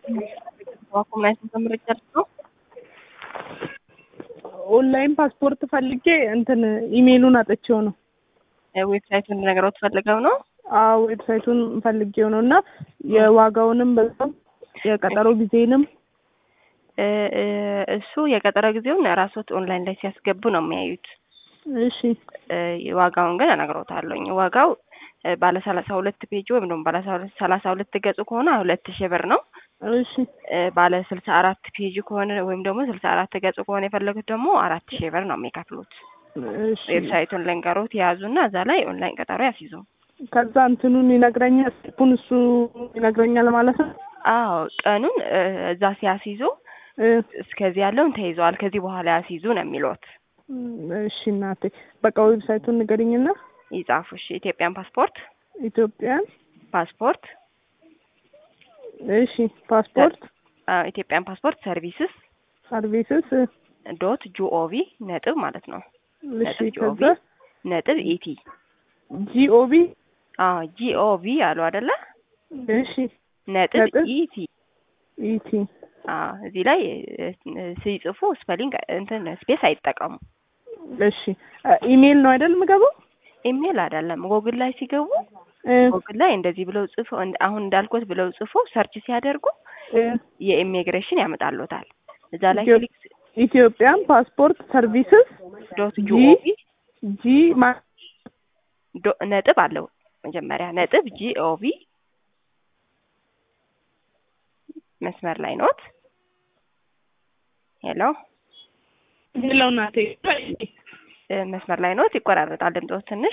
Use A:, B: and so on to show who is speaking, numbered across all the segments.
A: ኮምናይት ተምርጭ ነው
B: ኦንላይን ፓስፖርት ፈልጌ እንትን ኢሜይሉን አጥቼው ነው።
A: ዌብሳይቱን ነገረው ትፈልገው ነው?
B: አዎ ዌብሳይቱን ፈልጌው ነው እና የዋጋውንም በዛም የቀጠሮ ጊዜንም
A: እሱ የቀጠሮ ጊዜውን ራሶት ኦንላይን ላይ ሲያስገቡ ነው የሚያዩት።
B: እሺ
A: ዋጋውን ግን እነግሮታለሁኝ። ዋጋው ባለ ሰላሳ ሁለት ፔጅ ወይም ደግሞ ባለ ሰላሳ ሁለት ገጽ ከሆነ ሁለት ሺህ ብር ነው።
B: እሺ
A: ባለ ስልሳ አራት ፔጅ ከሆነ ወይም ደግሞ ስልሳ አራት ገጽ ከሆነ የፈለጉት ደግሞ አራት ሺህ ብር ነው የሚከፍሉት።
B: እሺ
A: ዌብሳይቱን ልንገሮት የያዙና እዛ ላይ ኦንላይን ቀጠሮ ያስይዙ።
B: ከዛ እንትኑን ይነግረኛል፣ ስቴፑን እሱ ይነግረኛል ማለት ነው።
A: አዎ ቀኑን እዛ ሲያስይዙ እስከዚህ ያለውን ተይዘዋል፣ ከዚህ በኋላ ያስይዙ ነው የሚሉት።
B: እሺ እናቴ በቃ ዌብሳይቱን ንገሪኝና
A: ይጻፉ። እሺ ኢትዮጵያን ፓስፖርት
B: ኢትዮጵያን
A: ፓስፖርት
B: እሺ ፓስፖርት
A: ኢትዮጵያን ፓስፖርት ሰርቪስስ
B: ሰርቪስስ
A: ዶት ጂኦቪ ነጥብ ማለት ነው።
B: እሺ
A: ነጥብ ጂኦቪ
B: ከዛ
A: ነጥብ ኢቲ
B: ጂኦቪ
A: አዎ ጂኦቪ አሉ አይደለ?
B: እሺ
A: ነጥብ
B: ነጥብ
A: ኢቲ
B: ኢቲ
A: አዎ እዚህ ላይ ሲጽፉ ስፔሊንግ እንትን ስፔስ አይጠቀሙ።
B: እሺ ኢሜይል ነው አይደል የምገባው?
A: ኢሜል አይደለም። ጎግል ላይ ሲገቡ
B: እ
A: ጎግል ላይ እንደዚህ ብለው ጽፎ አሁን እንዳልኩት ብለው ጽፎ ሰርች ሲያደርጉ
B: እ
A: የኢሚግሬሽን ያመጣሉታል። እዛ ላይ
B: ኢትዮ-
A: ክሊክ
B: ኢትዮጵያን ፓስፖርት ሰርቪስስ
A: ዶት
B: ጂ
A: ጂኦቪ
B: ጂ ማ
A: ዶ- ነጥብ አለው መጀመሪያ ነጥብ ጂኦቪ መስመር ላይ ኖት። ሄሎ
B: ሌላው እናቴ
A: እ መስመር ላይ ኖት። ይቆራረጣል ድምፆት ትንሽ።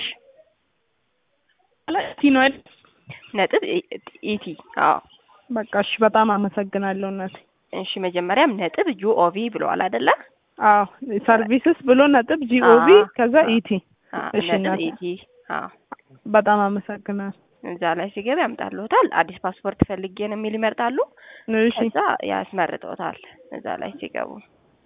B: ቲ ነው አይደል?
A: ነጥብ ኢ- ኢቲ አዎ።
B: በቃ እሺ፣ በጣም አመሰግናለሁ እናቴ።
A: እሺ መጀመሪያም ነጥብ ጂኦቪ ብለዋል አይደለ?
B: አዎ ሰርቪስስ ብሎ ነጥብ ጂኦቪ
A: አዎ፣
B: ከዛ
A: አዎ።
B: ኢቲ
A: አዎ
B: እሺ
A: ነጥብ
B: እናቴ።
A: ኢቲ አዎ።
B: በጣም አመሰግናለሁ።
A: እዛ ላይ ሲገባ ያምጣልዎታል። አዲስ ፓስፖርት ፈልጌ ነው የሚል ይመርጣሉ።
B: እሺ
A: ከዛ ያስመርጠውታል እዛ ላይ ሲገቡ